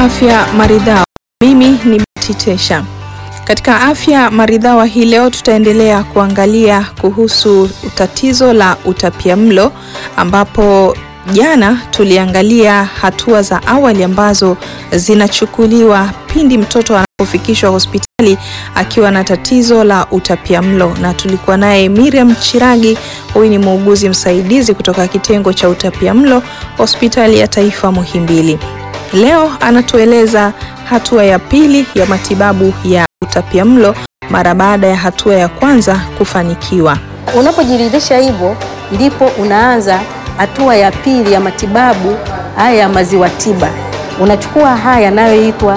Afya Maridhawa. Mimi ni Betty Tesha. Katika Afya Maridhawa hii leo tutaendelea kuangalia kuhusu tatizo la utapiamlo ambapo jana tuliangalia hatua za awali ambazo zinachukuliwa pindi mtoto anapofikishwa hospitali akiwa na tatizo la utapiamlo, na tulikuwa naye Miriam Chiragi. Huyu ni muuguzi msaidizi kutoka kitengo cha utapiamlo hospitali ya taifa Muhimbili. Leo anatueleza hatua ya pili ya matibabu ya utapiamlo mara baada ya hatua ya kwanza kufanikiwa. Unapojiridhisha hivyo, ndipo unaanza hatua ya pili ya matibabu haya ya maziwa tiba. Unachukua haya yanayoitwa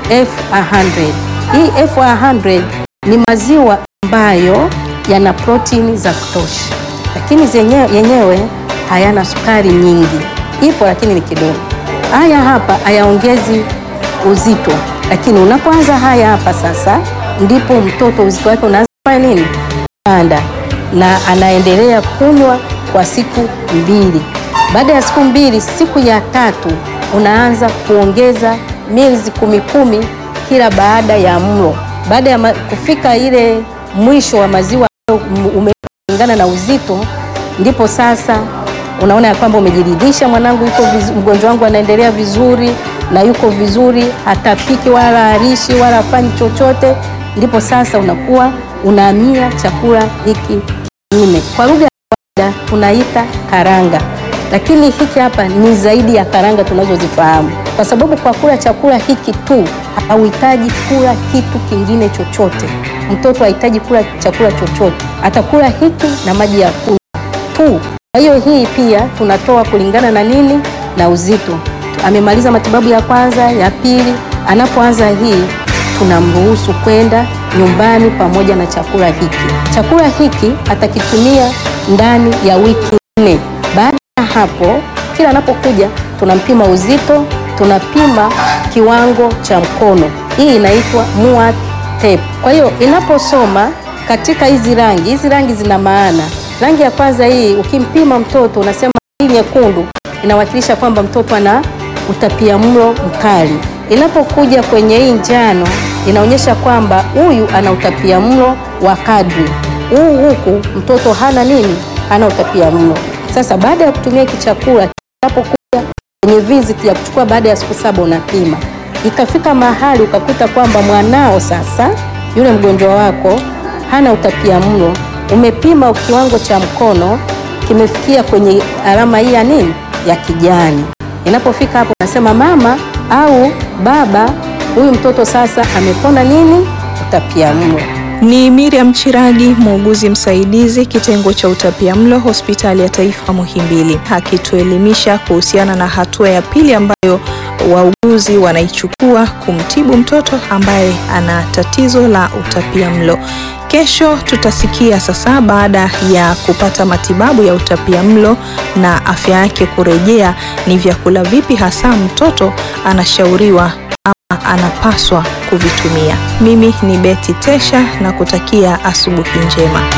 F100. Hii F100 ni maziwa ambayo yana protini za kutosha, lakini zenyewe yenyewe hayana sukari nyingi, ipo lakini ni kidogo. Haya hapa hayaongezi uzito, lakini unapoanza haya hapa sasa, ndipo mtoto uzito wake unaanza kufanya nini? Panda, na anaendelea kunywa kwa siku mbili. Baada ya siku mbili, siku ya tatu unaanza kuongeza miezi kumi kumi kila baada ya mlo. Baada ya ma- kufika ile mwisho wa maziwa umelingana na uzito, ndipo sasa unaona ya kwamba umejiridhisha, mwanangu yuko vizu, mgonjwa wangu anaendelea vizuri na yuko vizuri, hatapiki wala harishi wala hafanyi chochote, ndipo sasa unakuwa unahamia chakula hiki kingine. Kwa lugha ya kawaida tunaita karanga, lakini hiki hapa ni zaidi ya karanga tunazozifahamu, kwa sababu kwa kula chakula hiki tu hauhitaji kula kitu kingine chochote. Mtoto hahitaji kula chakula chochote, atakula hiki na maji ya kunywa tu. Kwa hiyo hii pia tunatoa kulingana na nini, na uzito. Amemaliza matibabu ya kwanza, ya pili, anapoanza hii tunamruhusu kwenda nyumbani pamoja na chakula hiki. Chakula hiki atakitumia ndani ya wiki nne. Baada ya hapo, kila anapokuja tunampima uzito, tunapima kiwango cha mkono. Hii inaitwa MUAT tape. Kwa hiyo inaposoma katika hizi rangi, hizi rangi zina maana. Rangi ya kwanza hii, ukimpima mtoto unasema hii nyekundu inawakilisha kwamba mtoto ana utapiamlo mkali. Inapokuja kwenye hii njano inaonyesha kwamba huyu ana utapiamlo wa kadri. Huu huku mtoto hana nini? Hana utapiamlo. Sasa baada ya kutumia hiki chakula, inapokuja kwenye visit ya kuchukua baada ya siku saba unapima, ikafika mahali ukakuta kwamba mwanao sasa, yule mgonjwa wako hana utapiamlo, umepima kiwango cha mkono kimefikia kwenye alama hii ya nini, ya kijani. Inapofika hapo, unasema mama au baba, huyu mtoto sasa amepona nini, utapiamlo. Ni Miriam Chiragi, muuguzi msaidizi kitengo cha utapiamlo hospitali ya taifa Muhimbili, akituelimisha kuhusiana na hatua ya pili ambayo wauguzi wanaichukua kumtibu mtoto ambaye ana tatizo la utapiamlo. Kesho tutasikia sasa, baada ya kupata matibabu ya utapiamlo na afya yake kurejea, ni vyakula vipi hasa mtoto anashauriwa ama anapaswa kuvitumia. Mimi ni Betty Tesha na kutakia asubuhi njema.